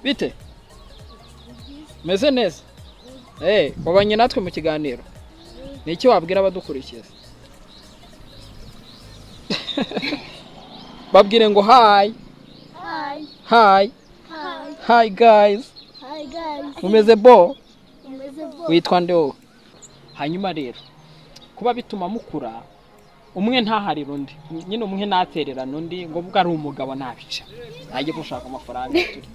bite meze neza eee wabanye natwe mu kiganiro ni iki wabwira abadukurikiza babwire ngo hayi Hi. hayi Hi. hayi gayizi Hi guys. umeze bo Umeze vuba. witwa nde wowe hanyuma rero kuba bituma mukura umwe ntaharira undi nyine umwe ntatererana undi ngo ubwo ari umugabo ntabica najya gushaka amafaranga turi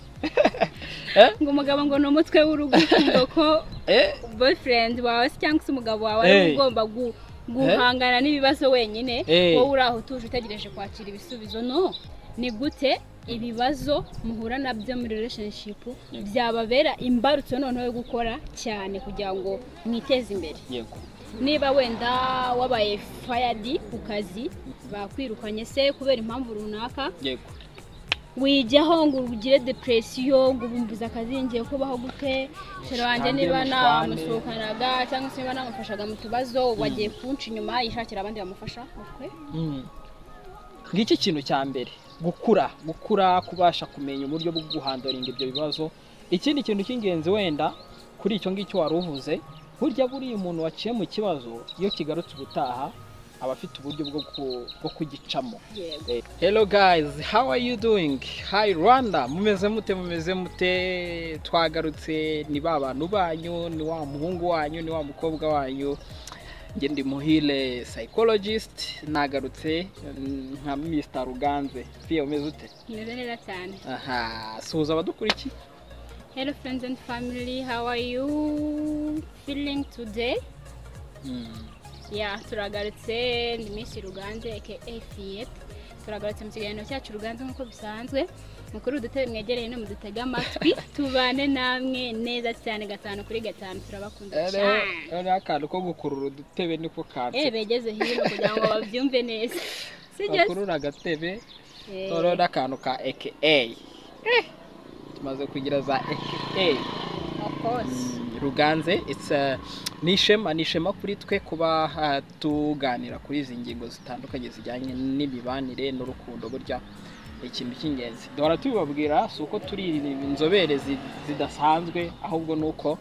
ngo umugabo ngo ni umutwe w'urugo ukumva ko eh boyfriend wawe se cyangwa se umugabo wawe Hey. ari we ugomba gu- guhangana n'ibibazo wenyine Hey. wowe uri aho utuje utegereje kwakira ibisubizo no ni gute ibibazo muhura nabyo muri relationship byababera imbarutso noneho yo gukora cyane kugira ngo mwiteze imbere yego niba wenda wabaye fayadi ku kazi bakwirukanye se kubera impamvu runaka yego wijyaho ngo ugire depresiyo ngo ubumbuze akazi ngiye kubaho gute shero wanjye Kandi niba mushwane. namusohokanaga cyangwa se niba namufashaga mu tubazo ubu agiye kunca inyuma yishakira abandi bamufasha mutwe Mm. ngiki kintu cya mbere gukura gukura kubasha kumenya uburyo bwo guhandoringa ibyo bibazo ikindi kintu cy'ingenzi wenda kuri icyo ngicyo wari uvuze burya buriya umuntu waciye mu kibazo iyo kigarutse ubutaha aba afite uburyo bwo ku- bwo kugicamo yego Eh, Hello guys, how are you doing? Hi Rwanda, mumeze mute mumeze mute twagarutse ni ba bantu banyu, ni wa muhungu wanyu, ni wa mukobwa wanyu. Njye ndi muhile psychologist, nagarutse mm, nka Mr. Ruganze. Pia umeze ute? meze neza cyane Aha, suhuza abadukurikiye. hello friends and family how are you feeling today Mm. ya turagarutse ni minsi ruganze aka fiyete turagarutse mu kiganiro cyacu ruganze nk'uko bisanzwe mukuru udutebe mwegereye no mudutege amatwi tubane namwe neza cyane gatanu kuri gatanu turabakunda Ere, cyane ere akantu ko gukurura udutebe niko eh kanse. begeze hino kugira ngo babyumve neza sibyo Bakurura agatebe, Eh, noneho n'akantu ka AKA. Eh. Tumaze kugira za AKA. of course ruganze it's a- ni ishema ni ishema kuri twe kuba ah, tuganira kuri izi ngingo zitandukanye zijyanye n'imibanire n'urukundo burya ni ikintu cy'ingenzi duhora tubibabwira si uko turi inzobere zi- zidasanzwe ahubwo ni uko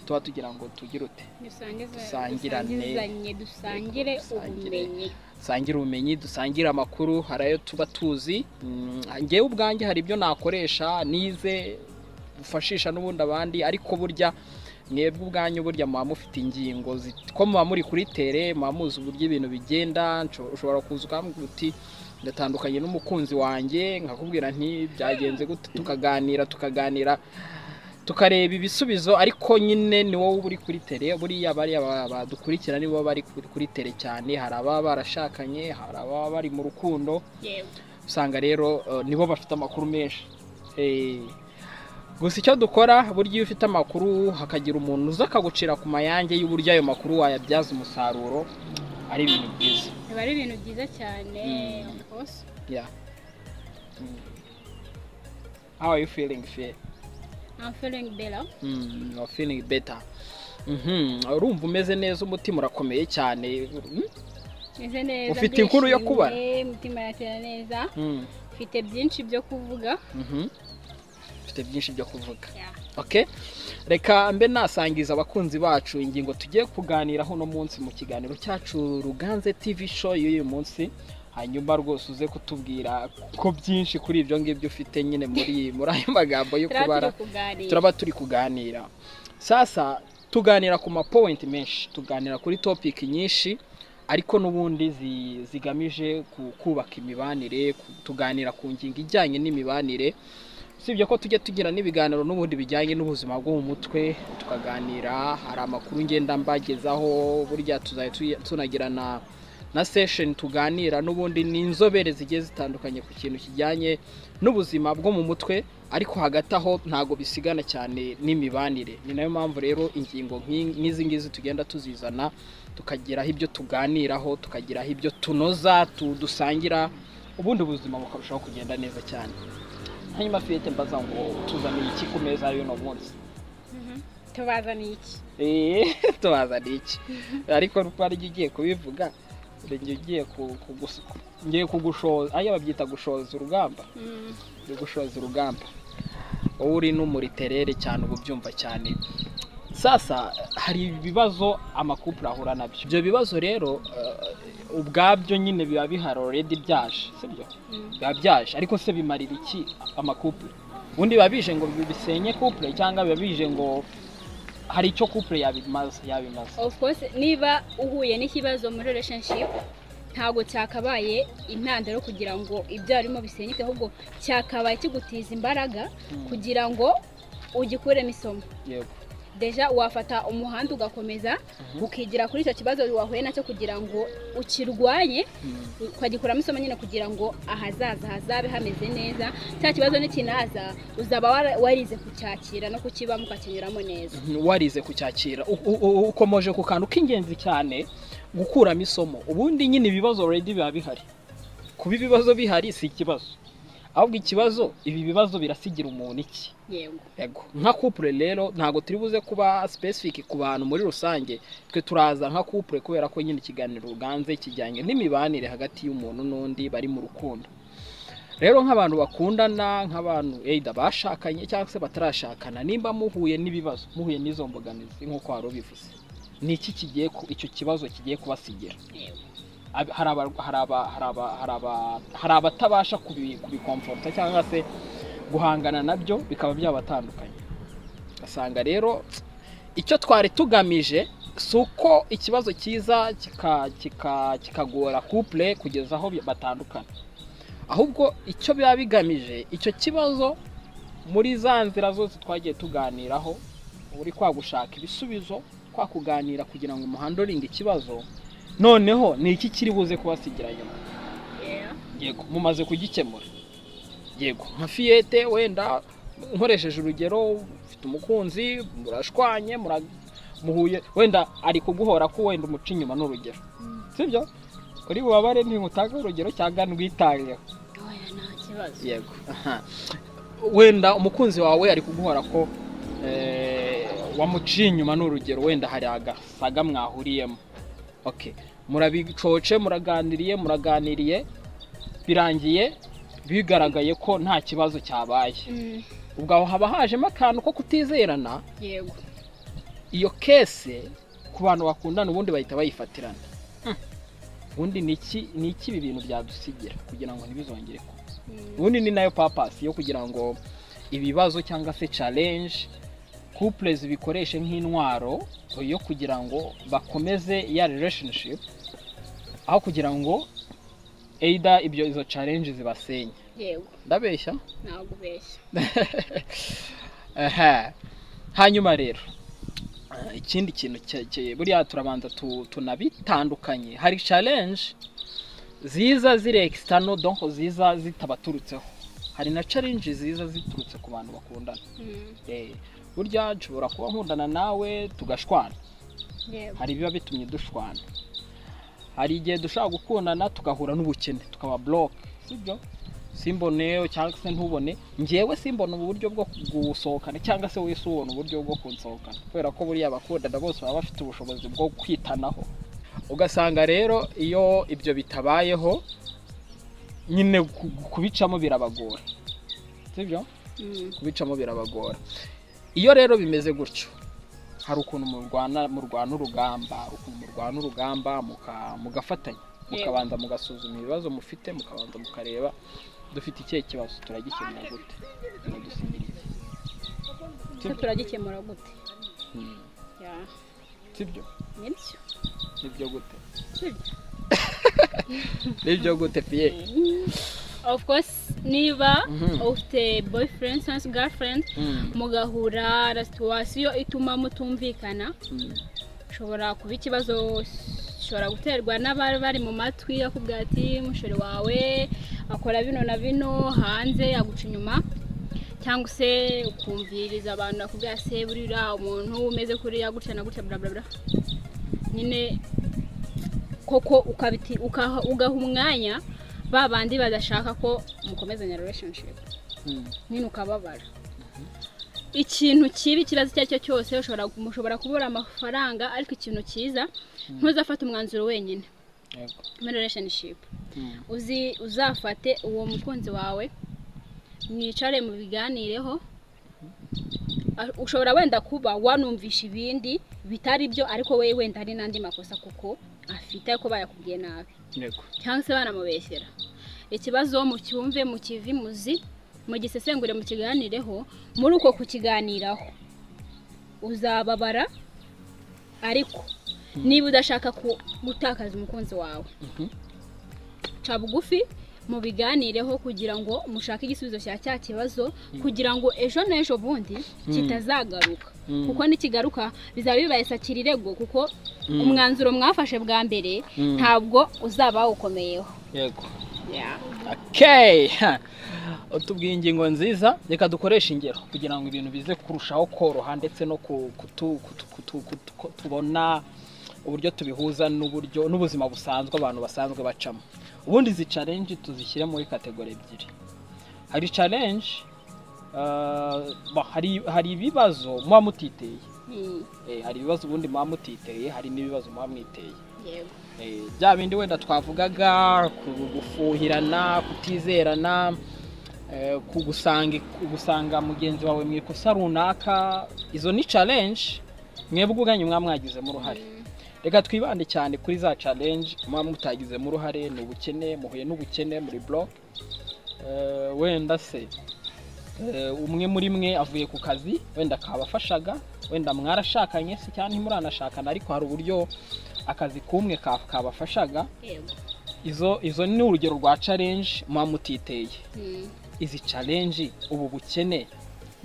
tuba tugira ngo tugire ute dusangize Dusangirane. dusangizanye dusangire Yego, dusangire. ubumenyi dusangire ubumenyi dusangire amakuru hari ayo tuba tuzi Mm, njyewe ubwanjye hari ibyo nakoresha nize bufashisha n'ubundi abandi ariko burya mwebwe ubwanyu burya muba mufite ingingo zi- ko muba muri kuri tere muba muzi uburyo ibintu bigenda nsho- ushobora kuza ukambwira uti ndatandukanye n'umukunzi wanjye nkakubwira nti byagenze gute tukaganira tukaganira tukareba ibisubizo ariko nyine ni wowe uba uri kuri tere buriya bariya ba- badukurikira nibo bari kuri- kuri tere cyane hari ababa barashakanye hari ababa bari mu rukundo yewe usanga rero eh, nibo bafite amakuru menshi Eh, gusa icyo dukora burya iyo ufite amakuru hakagira umuntu uza akagucira ku mayange y'uburyo ayo makuru wayabyaza umusaruro ari ibintu byiza biba ari ibintu byiza cyane Mm. of course yeah. Mm. how are you feeling Faye? I'm feeling better Mm, you are feeling better Mhm, urumva umeze neza umutima urakomeye cyane Mm, meze neza Ufite inkuru yo kubara? ndishimye, umutima uratera neza mm, mfite byinshi byo kuvuga mhm. ufite byinshi byo kuvuga Okay. Reka mbe nasangiza abakunzi bacu ingingo tugiye kuganiraho uno munsi mu kiganiro cyacu Ruganze TV show y'uyu munsi. Hanyuma rwose uze kutubwira ko byinshi kuri ibyo ngibyo ufite nyine muri muri ayo magambo yo turaba kubara. turi kuganira Turaba turi kuganira. Sasa tuganira ku mapoint menshi, tuganira kuri topic nyinshi ariko n'ubundi zi- zigamije ku- kubaka imibanire, ku- tuganira ku ngingo ijyanye n'imibanire usibye ko tujya tugira n'ibiganiro n'ubundi bijyanye n'ubuzima bwo mu mutwe tukaganira hari amakuru ngenda mbagezaho burya tuzajya tuya- tunagira na na session tuganira n'ubundi ni inzobere zigiye zitandukanye ku kintu kijyanye n'ubuzima bwo mu mutwe ariko hagati aho ntago bisigana cyane n'imibanire ni nayo mpamvu rero ingingo nk'i- nk'izi ngizi tugenda tuzizana tukagiraho ibyo tuganiraho tukagiraho ibyo tunoza tu- dusangira ubundi ubuzima bukarushaho kugenda neza cyane hanyuma fiyete mbaza ngo tuzaniye iki ku meza y'uno munsi Mhm. tubazaniye iki Eh, tubazaniye iki ariko rupari njye ugiye kubivuga njye ugiye ku- kugus- ngiye kugushoza ariyo babyita gushoza urugamba Mm. yo gushoza urugamba wowe uri no muri terere cyane uba ubyumva cyane sasa hari ibibazo amakupure ahura nabyo ibyo bibazo rero eh, ubwabyo nyine biba bihari already byaje sibyo biba byaje ariko se bimarira iki amakupure ubundi biba bije ngo bisenye kupure cyangwa biba bije ngo hari icyo kupure yabimaza yabimaza of course niba uhuye n'ikibazo muri relationship ntabwo cyakabaye intandaro kugira ngo ibyo harimo bisenyuke ahubwo cyakabaye kigutiza imbaraga kugira ngo ugikuremo isomo yego deja wafata umuhanda ugakomeza Mhm. ukigira kuri icyo kibazo wahuye nacyo kugira ngo ukirwanye Mm. ukagikuramo isomo nyine kugira ngo ahazaza hazabe hameze neza cya kibazo nikinaza uzaba wara- warize kucyakira no kukibamo ukakinyuramo neza warize kucyakira U- u- u- ukomoje ku kantu k'ingenzi cyane gukuramo isomo ubundi nyine ibibazo already biba bihari kuba ibibazo bihari si ikibazo ahubwo ikibazo ibi bibazo birasigira umuntu iki yego Ego. nka couple rero ntabwo turi buze kuba specific ku bantu muri rusange twe turaza nka couple kubera ko nyine ikiganiro ruganze kijyanye n'imibanire hagati y'umuntu n'undi bari mu rukundo rero nk'abantu bakundana nk'abantu either bashakanye cyangwa se batarashakana nimba muhuye n'ibibazo muhuye n'izo mbogamizi nk'uko wari ubivuze ni iki kigiye ku- icyo kibazo kigiye kubasigira yego Ab- hari aba- hari aba- hari aba- hari aba- hari abatabasha kubi- kubikomforta cyangwa se guhangana nabyo bikaba byabatandukanye ugasanga rero icyo twari tugamije si uko ikibazo cyiza kika- kika- kikagora couple kugeza aho batandukana ahubwo icyo biba bigamije icyo kibazo muri za nzira zose twagiye tuganiraho uri kwa gushaka ibisubizo kwa kuganira kugira ngo umuhandoringe ikibazo noneho ni iki kiri buze kubasigira nyuma Yeah. yego mumaze kugikemura yego nka fiyete wenda nkoresheje urugero ufite umukunzi murashwanye mura- muhuye wenda ari kuguhora ko wenda umuca inyuma ni urugero sibyo uri bubabare ntimutange urugero cyangwa ndwitangeho Oya, nta kibazo yego aha. wenda umukunzi wawe ari kuguhora ko eh, wamuciye inyuma ni urugero wenda hari agasaga mwahuriyemo okay murabicoce muraganiriye muraganiriye birangiye bigaragaye ko nta kibazo cyabaye Mm, ubwo aho haba hajemo akantu ko kutizerana yego iyo kese ku bantu bakundana ubundi bahita bayifatirana Hmm. ubundi ni iki ni iki ibi bintu byadusigira kugira ngo ntibizongere kuba Mm, ubundi ni nayo papasi yo kugira ngo ibibazo cyangwa se challenge couple zibikoreshe nk'intwaro yo kugira ngo bakomeze ya relationship aho kugira ngo either ibyo izo challenge zibasenye yego ndabeshya ntabwo ubeshya Aha. hanyuma rero eh, ikindi kintu cye- cye- buriya turabanza tu- tunabitandukanye hari challenge ziza ziri external donc ziza zitabaturutseho hari na challenge ziza ziturutse ku bantu bakundana Mm, Eh, burya nshobora kuba nkundana nawe tugashwana yego hari ibiba bitumye dushwana hari igihe dushobora gukundana tugahura n'ubukene tukaba bloke sibyo simboneyo cyangwa se ntubone ngewe simbona ubu buryo bwo gusohokana cyangwa se wese ubona uburyo bwo kunsohokana kubera ko buriya abakundana bose baba bafite ubushobozi bwo kwitanaho ugasanga rero iyo ibyo bitabayeho nyine ku- kubicamo birabagora sibyo Mm, kubicamo birabagora iyo rero bimeze gutyo hari ukuntu murwana murwana urugamba ukuntu murwana urugamba muka- mugafatanya mukabanza mugasuzuma ibibazo mufite mukabanza mukareba dufite ikihe kibazo turagikemura gute Mudusigira iki? ese turagikemura gute Hmm. Yeah, sibyo nibyo nibyo gute sibyo nibyo gute piye of course niba Mhm. ufite boyfriend cyangwa se girlfriend Hmm. mugahura na situwasiyo ituma mutumvikana Hmm. ushobora kuba ikibazo ushobora guterwa n'abari bari mu matwi akubwira ati mushori wawe akora bino na bino hanze aguca inyuma cyangwa se ukumviriza abantu bakubwira se buriya umuntu umeze kuriya gutya na gutya bla bla bla nyine koko ukabiti ukaha- ugaha umwanya ba bandi badashaka ko mukomezanya relationship Hmm. nyine ukababara ikintu kibi ikibazo icyo ari cyo cyose ushobora mushobora kubura amafaranga ariko ikintu cyiza ntuzafate umwanzuro wenyine Yego. muri relationship Hmm. uzi uzafate uwo mukunzi wawe mwicare mu biganireho a- ushobora wenda kuba wanumvisha ibindi bitari byo ariko we wenda hari n'andi makosa kuko afite ariko bayakubwiye nabi yego cyangwa se banamubeshyera ikibazo mucyumve mukivimuzi mugisesengure mukiganireho muri uko kukiganiraho uzababara ariko niba udashaka ku- gutakaza umukunzi wawe Mhm. ca bugufi mubiganireho kugira ngo mushake igisubizo cya cya kibazo kugira ngo ejo n'ejo bundi kitazagaruka Mm. kuko nikigaruka bizaba bibaye sakira irego kuko Mm. umwanzuro mwafashe bwa mbere Mm. ntabwo uzaba ukomeyeho yego Yeah. okay ha. utubwiye ingingo nziza reka dukoreshe ingero kugira ngo ibintu bize kurushaho koroha ndetse no ku- kutu- kutu- kutu- kutu- ku- tubona uburyo tubihuza n'uburyo n'ubuzima busanzwe abantu basanzwe bacamo ubundi izi challenge tuzishyire muri kategori ebyiri hari challenge eh, bah, hari hari ibibazo muba mutiteye Mm, Eh, hari ibibazo ubundi muba mutiteye hari n'ibibazo muba mwiteye yego. Eh, bya bindi wenda twavugaga ku- gufuhirana kutizerana eh, ku gusanga gusanga mugenzi wawe mu ikosa runaka izo ni challenge mwebwe ubwanyu mwaba mwagizemo uruhare reka twibande cyane kuri za challenge mwaba mutagizemo uruhare ni ubukene muhuye n'ubukene muri block Eh, wenda se eh, umwe muri mwe avuye ku kazi wenda kabafashaga wenda mwarashakanye se cyangwa ntimuranashakana ariko hari uburyo akazi kumwe ka- kabafashaga Yego. izo izo ni urugero rwa challenge muba mutiteye Mm, izi challenge ubu bukene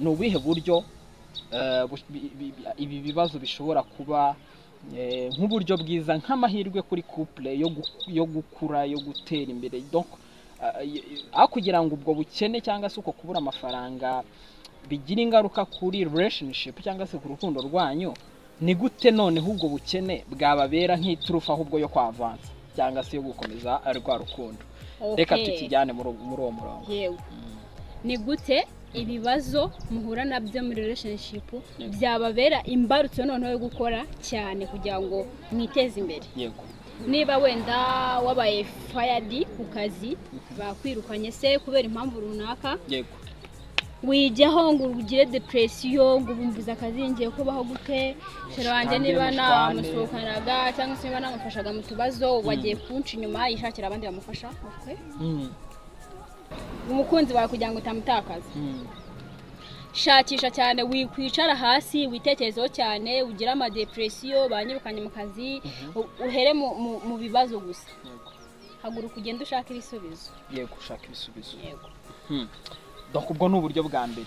ni ubuhe buryo eh, bu- bi- bi- bi- ibi bibazo bishobora kuba eh, nk'uburyo bwiza nk'amahirwe kuri couple yo gu- yo gukura yo gutera imbere donc ah, y- y- aho kugira ngo ubwo bukene cyangwa se uko kubura amafaranga bigira ingaruka kuri relationship cyangwa se ku rukundo rwanyu ni gute noneho ubwo bukene bwababera nk'iturufu ahubwo yo kwavanza cyangwa se yo gukomeza rwa rukundo reka okay. tukijyane muri uwo- muri uwo murongo Yego. Ni gute ibibazo muhura nabyo muri relationship byababera imbarutso noneho yo gukora cyane kugira ngo mwiteze imbere yego niba wenda wabaye fayadi ku kazi bakwirukanye se kubera impamvu runaka yego wijyaho ngo ugire depresiyo ngo ubumbuze akazi ngiye kubaho gute shero wanjye Tangira niba mushwane. namusohokanaga cyangwa se niba namufashaga mu tubazo ubu agiye kunca inyuma yishakira abandi bamufasha okay. Mm, umukunzi wawe kugira ngo utamutakaza mm, shakisha cyane wikwicara hasi witekerezeho cyane ugire amadepresiyo banyirukanye mu kazi u- uhere mu, mu, mu bibazo gusa yego haguruka ugende ushaka ibisubizo yego ushaka ibisubizo yego Hmm. donc ubwo ni uburyo bwa mbere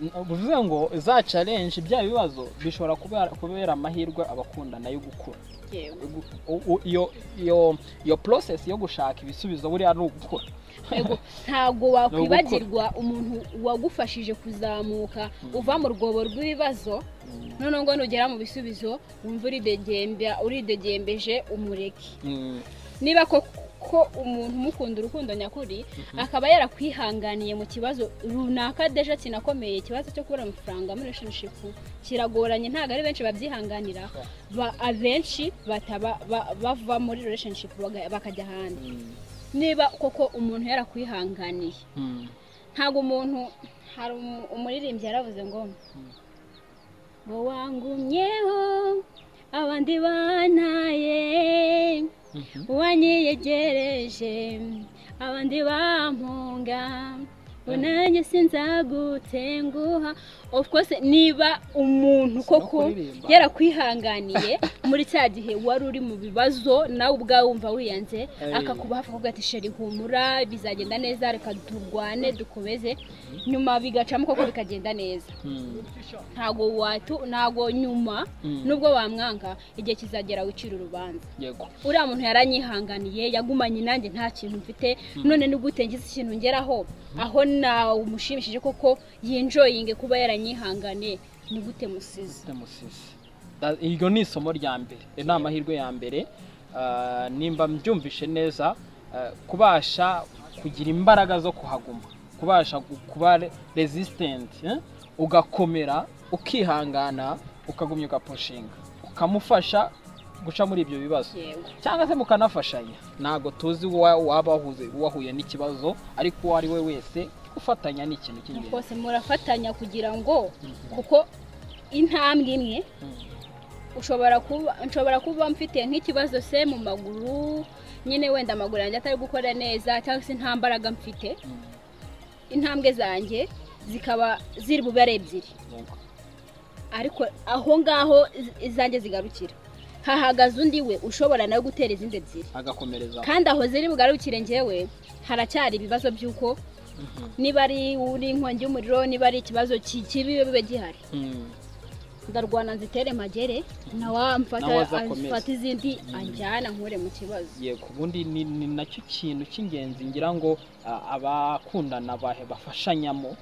N- bivuze ngo za challenge bya bibazo bishobora kubera, kubera amahirwe abakundana yo gukura yego Gu- u- u- iyo iyo iyo process yo gushaka ibisubizo buriya ni ugukura Ego, ntabwo Ni ugukora. wakwibagirwa umuntu wagufashije kuzamuka uva mu rwobo rw'ibibazo noneho ngo nugera mu bisubizo wumva uridegembe- uridegembeje umureke Mm, niba ko ko umuntu umukunda urukundo nyakuri akaba yarakwihanganiye mu kibazo runaka deja kinakomeye ikibazo cyo kubura amafaranga muri relationship kiragoranye ntabwo ari benshi babyihanganira ba, abenshi bataba ba- bava muri relationship baga- bakajya ahandi mm, niba koko umuntu yarakwihanganiye mm, ntabwo umuntu hari umu- umuririmbyi yaravuze ngo ngo wangumyeho abandi bantaye mhm. wanyiyegereje abandi bampunga ngo nanjye sinzagutenguha of course niba umuntu Si no koko kuririmba. yarakwihanganiye muri cya gihe wari uri mu bibazo nawe ubwawe wumva wiyanze Ay. akakuba hafi kuvuga ati sheri humura bizagenda neza reka turwane dukomeze nyuma bigacamo koko bikagenda neza Mm, ntago watu ntago nyuma Mm. nubwo wamwanga igihe kizagera wicira urubanza yego uriya muntu yaranyihanganiye yagumanye nanjye nta kintu mfite none ni gute ngize ikintu ngeraho aho nawe umushimishije koko yinjoyinge kuba yaranyihanganiye ni gute musize Musisi iryo ni isomo rya mbere ayo ni amahirwe ya mbere Ah, nimba mbyumvishe neza ah, kubasha kugira imbaraga zo kuhaguma kubasha gu- kuba re- resistant eh? ugakomera ukihangana ukagumya ugaposhinga ukamufasha guca muri ibyo bibazo yewe cyangwa se mukanafashanya ntabwo tuzi uwa- waba wahuze- wahuye n'ikibazo ariko uwo ari we wese gufatanya ni ikintu cy'ingenzi rwose murafatanya kugira ngo kuko intambwe imwe Mm. ushobora kuba nshobora kuba mfite nk'ikibazo se mu maguru nyine wenda amaguru yanjye atari gukora neza cyangwa se nta mbaraga mfite Mm. intambwe zanjye zikaba ziri bube ari ebyiri Yego. ariko aho ngaho iz- izanjye zigarukira hahagaze undi we ushobora nawe gutera izindi ebyiri agakomereza kandi aho ziri bugarukire njyewe haracyari ibibazo by'uko Mhm. niba ari uri inkongi y'umuriro niba ari ikibazo ki- kibi bibe bibe gihari Mm. ndarwana nzitere magere nawe amfata Nawe azakomeze. afata izindi Mm. anjyana nkure mu kibazo yego ubundi ni, ni nacyo kintu cy'ingenzi ngira ngo a- abakundana bahe bafashanyamo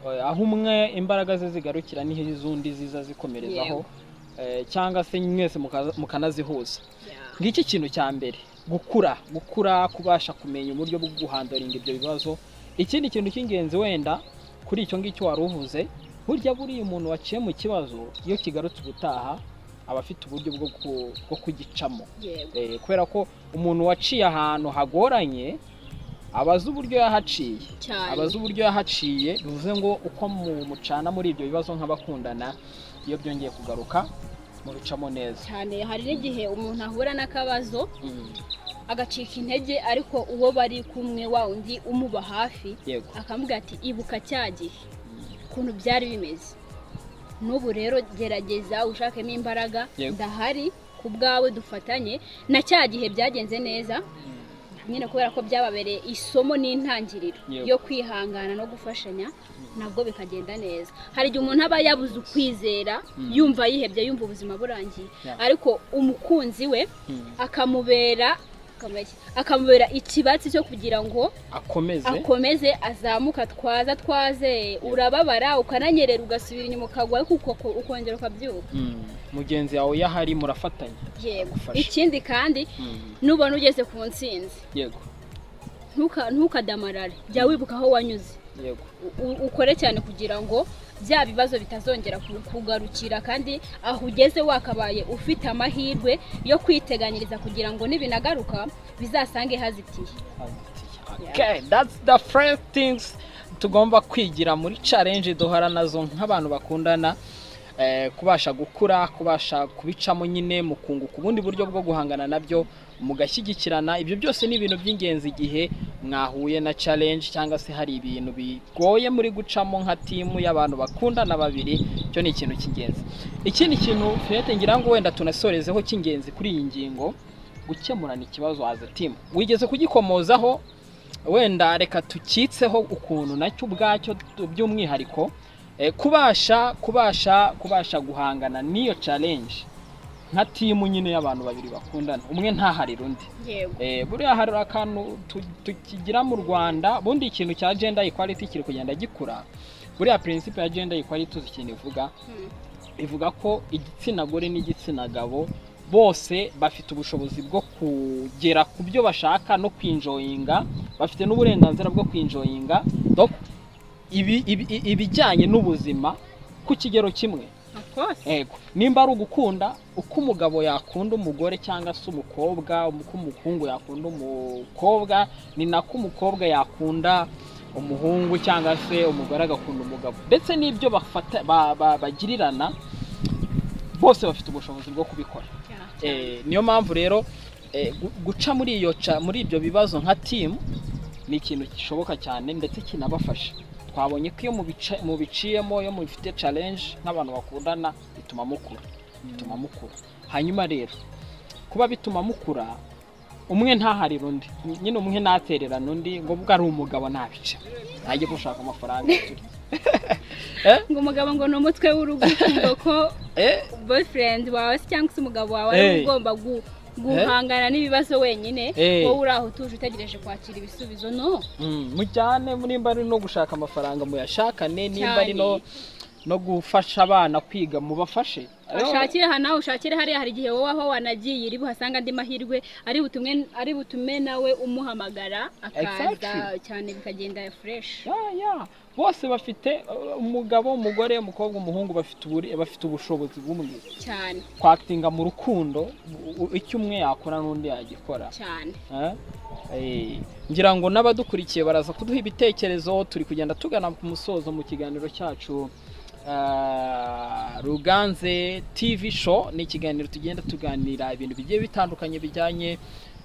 Eh, aho umwe imbaraga ze zigarukira niho iz'undi ziza zikomerezaho Eh, cyangwa se mwese mukaza- mukanazihuza ngiki ikintu cya mbere gukura gukura kubasha kumenya uburyo bwo guhandoringa ibyo bibazo ikindi kintu cy'ingenzi wenda kuri icyo ngicyo wari uvuze burya buriya umuntu waciye mu kibazo iyo kigarutse ubutaha aba afite uburyo bwo ku- bwo kugicamo yego Eh, kubera ko umuntu waciye ahantu hagoranye abaza uburyo yahaciye cyane abaza uburyo yahaciye bivuze ngo uko mu- mucana muri ibyo bibazo nk'abakundana iyo byongeye kugaruka mubicamo neza cyane hari n'igihe umuntu ahura n'akabazo Mm, agacika intege ariko uwo bari kumwe wa undi umuba hafi yego akamubwira ati ibuka cya gihe Mm, ukuntu byari bimeze n'ubu rero gerageza ushakemo imbaraga Yego. ndahari ku bwawe dufatanye na cya gihe byagenze neza mm, nyine kubera ko byababereye isomo n'intangiriro Yego. yo kwihangana no gufashanya nabwo bikagenda neza hari igihe umuntu aba yabuze ukwizera Mm. yumva yihebye yumva ubuzima burangiye Yeah. ariko umukunzi we mm. akamubera akamubera iki? akamubera ikibatsi cyo kugira ngo akomeze akomeze azamuka twaza twaze urababara ukananyerera ugasubira inyuma ukagwa ariko uko- ukongera ukabyuka Mm, mugenzi wawe iyo ahari murafatanya yego Agufasha. ikindi kandi Mm, nubona ugeze ku ntsinzi yego ntuka- ntukadamarare jya wibuka aho wanyuze yego U- u- ukore cyane kugira ngo bya bibazo bitazongera ku- kugarukira kandi aho ugeze wakabaye ufite amahirwe yo kwiteganyiriza kugira ngo nibinagaruka bizasange hazitiye Okay, that's the first things tugomba kwigira muri challenge duhora nazo nk'abantu bakundana eh, kubasha gukura kubasha kubicamo nyine mukunguka ubundi buryo bwo guhangana nabyo mugashyigikirana ibyo byose ni ibintu by'ingenzi igihe mwahuye na challenge cyangwa se hari ibintu bigoye muri gucamo nka timu y'abantu bakundana babiri icyo ni ikintu cy'ingenzi ikindi kintu Fiyete ngira ngo wenda tunasorezeho cy'ingenzi kuri iyi ngingo gukemurana ikibazo as a team wigeze kugikomozaho wenda reka tukitseho ukuntu nacyo ubwacyo tu- by'umwihariko eh, kubasha kubasha kubasha guhangana n'iyo challenge nka timu nyine y'abantu babiri bakundana umwe ntaharira undi yego Eh, buriya hari akantu tu- tukigira mu rwanda bundi ikintu cya gender equality kiri kugenda gikura buriya principe ya gender equality tuzi ikintu ivuga Hmm. ivuga ko igitsina gore n'igitsina gabo bose bafite ubushobozi bwo kugera ku byo bashaka no kwinjoyinga bafite n'uburenganzira bwo kwinjoyinga donc ibi- ibi- i- ibijyanye n'ubuzima ku kigero kimwe of course ego nimba ari ugukunda uko umugabo yakunda umugore cyangwa se umukobwa uko umuhungu yakunda umukobwa ni nako umukobwa yakunda umuhungu cyangwa se umugore agakunda umugabo ndetse n'ibyo bafata ba- ba- bagirirana bose bafite ubushobozi bwo kubikora Yeah. Eh, niyo mpamvu rero eh, gu- guca muri iyo ca- muri ibyo bibazo nka timu ni ikintu gishoboka cyane ndetse kinabafasha twabonye ko iyo mubica- mubiciyemo iyo mubifite challenge nk'abantu bakundana bituma mukura bituma mukura hanyuma rero kuba bituma mukura umwe ntaharira undi nyine umwe ntatererana undi ngo ubwo ari umugabo ntabica najye gushaka amafaranga turi ngo umugabo ngo ni umutwe w'urugo ukumva ko eh, boyfriend wawe se cyangwa se umugabo wawe Hey. ari ugomba gu- guhangana n'ibibazo wenyine Hey. wowe uri aho utuje utegereje kwakira ibisubizo no Mm, mujyane nimba ari no gushaka amafaranga muyashakane nimba ari no no gufasha abana kwiga mubafashe ashakire aha nawe ushakire hariya hari igihe wowe aho wanagiye iri buhasanga andi mahirwe ari butume ari butume nawe umuhamagara akaza Exactly. cyane bikagenda fureshi Ya, ya. bose bafite uh, umugabo umugore umukobwa umuhungu bafite uburi- bafite ubushobozi bumwe cyane kwakitinga mu rukundo u- u- icyo umwe yakora n'undi yagikora cyane Eh? Eh, ngira ngo n'abadukurikiye baraza kuduha ibitekerezo turi kugenda tugana ku musozo mu kiganiro cyacu ah, ruganze tv show ni ikiganiro tugenda tuganira ibintu bigiye bitandukanye bijyanye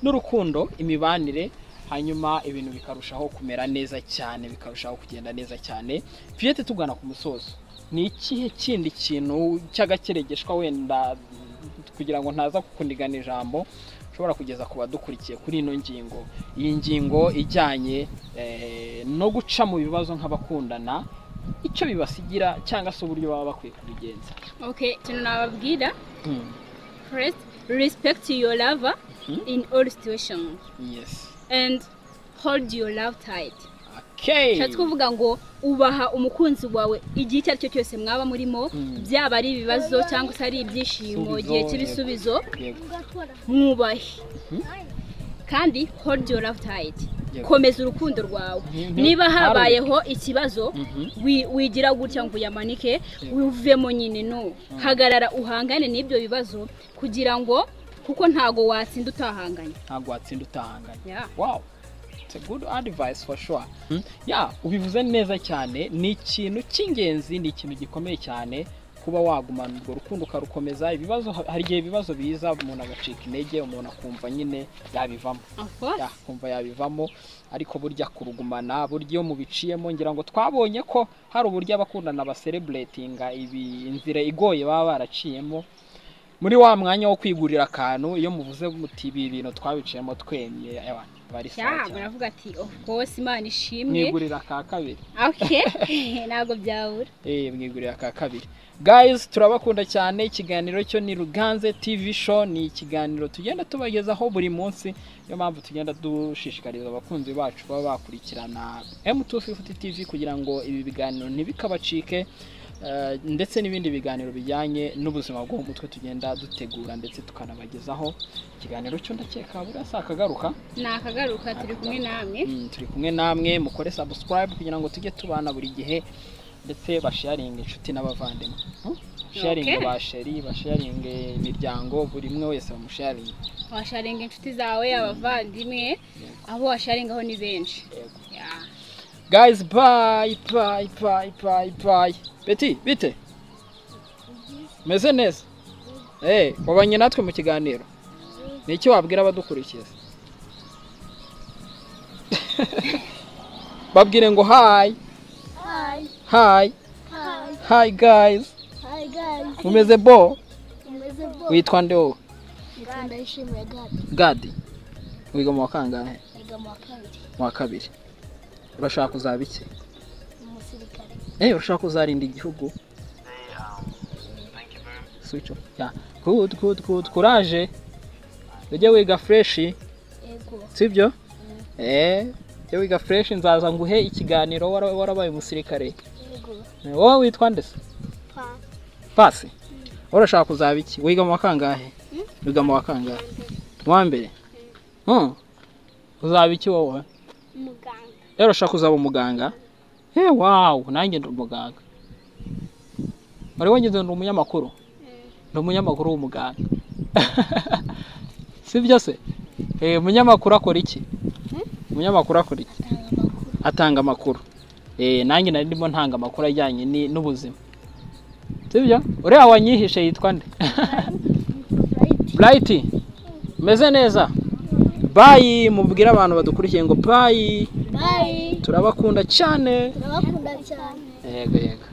n'urukundo imibanire hanyuma ibintu bikarushaho kumera neza cyane bikarushaho kugenda neza cyane fiyete tugana ku musozo ni ikihe kindi kintu cy'agakeregeshwa wenda kugira ngo ntaza kukundigana ijambo ushobora kugeza ku badukurikiye kuri ino ngingo iyi ngingo ijyanye eh, no guca mu bibazo nk'abakundana icyo bibasigira cyangwa se uburyo baba bakwiye kubigenza ok ikintu nababwira Hmm, first respect your lover Mhm. in all situations yes and hold your love tight okay bishatse kuvuga ngo ubaha umukunzi wawe igihe icyo ari cyo cyose mwaba murimo Mm. byaba ari ibibazo cyangwa se ari ibyishimo Ibisubizo, igihe yego. cy'ibisubizo Yego, ugakora mwubahe Ayi. kandi hold your love tight yego. komeza urukundo rwawe Mhm. niba habayeho ikibazo Mhm. wi- wigira gutya ngo uyamanike wivemo nyine no hagarara uhangane n'ibyo bibazo kugira ngo kuko ntago watsinda utahanganye ntabwo watsinda utahanganye Yeah. wow it's a good advice for sure Hmm? yeah ubivuze neza cyane ni ikintu cy'ingenzi ni ikintu gikomeye cyane kuba wagumana urwo rukundo ukarukomeza ibibazo hari igihe ibibazo biza umuntu agacika intege umuntu akumva nyine yabivamo Of course. yakumva yabivamo ariko burya kurugumana burya iyo mubiciyemo ngira ngo twabonye ko hari uburyo abakundana basereburetinga ibi inzira igoye baba baraciyemo muri wa mwanya wo kwigurira akantu iyo muvuze muti ibi bintu twabiciyemo twemye abantu bari sawa Yeah, cyane." baravuga ati of course imana ishimwe mwigurira ka kabiri okay ntabwo byabura Eh, mwigurira ka kabiri guys turabakunda cyane ikiganiro cyo ni ruganze tv show ni ikiganiro tugenda tubagezaho buri munsi niyo mpamvu tugenda dushishikariza abakunzi bacu baba bakurikirana m250 tv kugira ngo ibi biganiro ntibikabacike eh, ndetse n'ibindi biganiro bijyanye n'ubuzima bwo mu mutwe tugenda dutegura ndetse tukanabagezaho ikiganiro cyo ndakeka burasa akagaruka ni akagaruka turi kumwe namwe Mm, turi kumwe namwe mukore subscribe kugira ngo tujye tubana buri gihe ndetse basharinge inshuti n'abavandimwe Hmm? sharinge Okay. basheri basharinge imiryango buri umwe wese bamusharinge washaringa inshuti zawe abavandimwe abo washaringaho ni benshi Yego. Yeah. guys bye bye bye bye bye beti bite meze neza eh wabanye natwe mu kiganiro ni iki wabwira abadukurikiza babwire ngo hi Hi. hi Hi. hi guys Hi guys. umeze bo Umeze bo. witwa nde wowe Yitwa Ndayishimiye Gadi. gadi wiga mu wa kangahe Yiga mu wa kabiri. mu wa kabiri urashaka kuzaba iki Umusirikare. eh urashaka kuzarinda igihugu switch off yeah. good good good courage ujye wiga fresh Yego. sibyo eh ujye wiga fresh nzaza nguhe ikiganiro wara- warabaye umusirikare Yego. Eh, wowe witwa nde se Pa. pasi wowe urashaka kuzaba iki wiga mu wa kangahe wiga mu wa kangahe mu wa mbere Hmm. uzaba iki wowe Muganga. rero ushaka kuzaba umuganga he wawu nanjye ndi umuganga wari wageze ndi umunyamakuru ndi umunyamakuru w'umuganga si byo se Eh, umunyamakuru akora iki umunyamakuru akora iki atanga amakuru Eh, nanjye nari ndimo ntanga amakuru ajyanye ni- n'ubuzima si byo uriya wanyihishe yitwa nde burayiti umeze neza bayi mubwire abantu badukurikiye ngo bayi Bye. turabakunda cyane Turabakunda cyane. yego yego